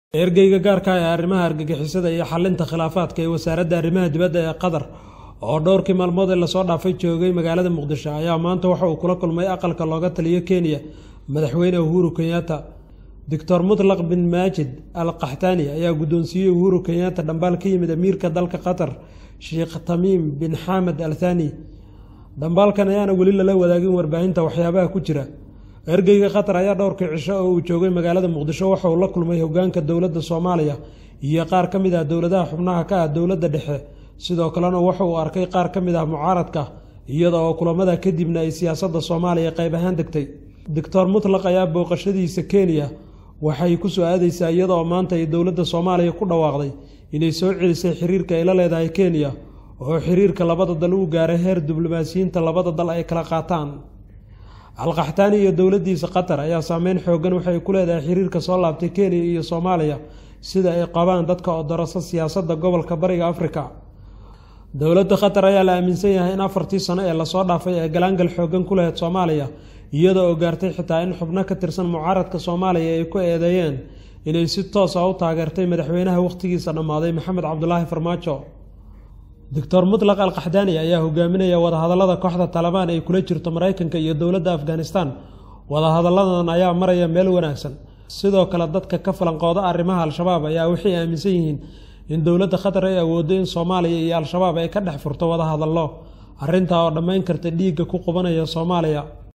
ergeyga gaarka ah ee arrimaha argagixisada iyo xalinta khilaafaadka ee wasaaradda arrimaha dibadda ee qatar oo dhowrkii maalmood ee lasoo dhaafay joogay magaalada muqdisho ayaa maanta waxa uu kula kulmay aqalka looga taliyo kenya madaxweyne uhuru kenyatta doctor mutlaq bin maajid al qaxtaani ayaa guddoonsiiyey uhuru kenyatta dhambaal ka yimid amiirka dalka qatar sheekh tamiim bin xamed al thani dhambaalkan ayaana weli lala wadaagin warbaahinta waxyaabaha ku jira ergeyga qatar ayaa dhowrkii cisho oo uu joogay magaalada muqdisho waxa uu la kulmay hogaanka dowladda soomaaliya iyo qaar ka mid ah dowladaha xubnaha ka ah dowladda dhexe sidoo kalena waxa uu arkay qaar ka mid ah mucaaradka iyada oo kulamada kadibna ay siyaasadda soomaaliya qayb ahaan degtay doctor mutlaq ayaa booqashadiisa kenya waxay ku soo aadeysaa iyada oo maanta ay dowladda soomaaliya ku dhawaaqday inay soo celisay xiriirka ay la leedahay kenya oo xiriirka labada dal uu gaaray heer diblomaasiyiinta labada dal ay kala qaataan alqaxtaani iyo dowladdiisa qatar ayaa saameyn xoogan waxay ku leedahay xiriirka soo laabtay kenya iyo soomaaliya sida ay qabaan dadka oo darasa siyaasadda gobolka bariga afrika dowladda qatar ayaa la aaminsan yahay in afartii sano ee lasoo dhaafay ee galaangal xoogan ku lahayd soomaaliya iyada oo gaartay xitaa in xubno ka tirsan mucaaradka soomaaliya ay ku eedeeyeen inay si toos ah u taageertay madaxweynaha wakhtigiisa dhammaaday maxamed cabdulaahi farmaajo doctor mutlaq al qaxdaani ayaa hogaaminaya wadahadallada kooxda talabaan ay kula jirto maraykanka iyo dowladda afghanistan wadahadalladan ayaa maraya meel wanaagsan sidoo kale dadka ka falanqooda arrimaha al-shabaab ayaa waxay aaminsan yihiin in dowladda qatar ay awooddo in soomaaliya iyo al-shabaab ay ka dhex furto wadahadallo arrintaa oo dhammayn karta dhiigga ku qubanaya soomaaliya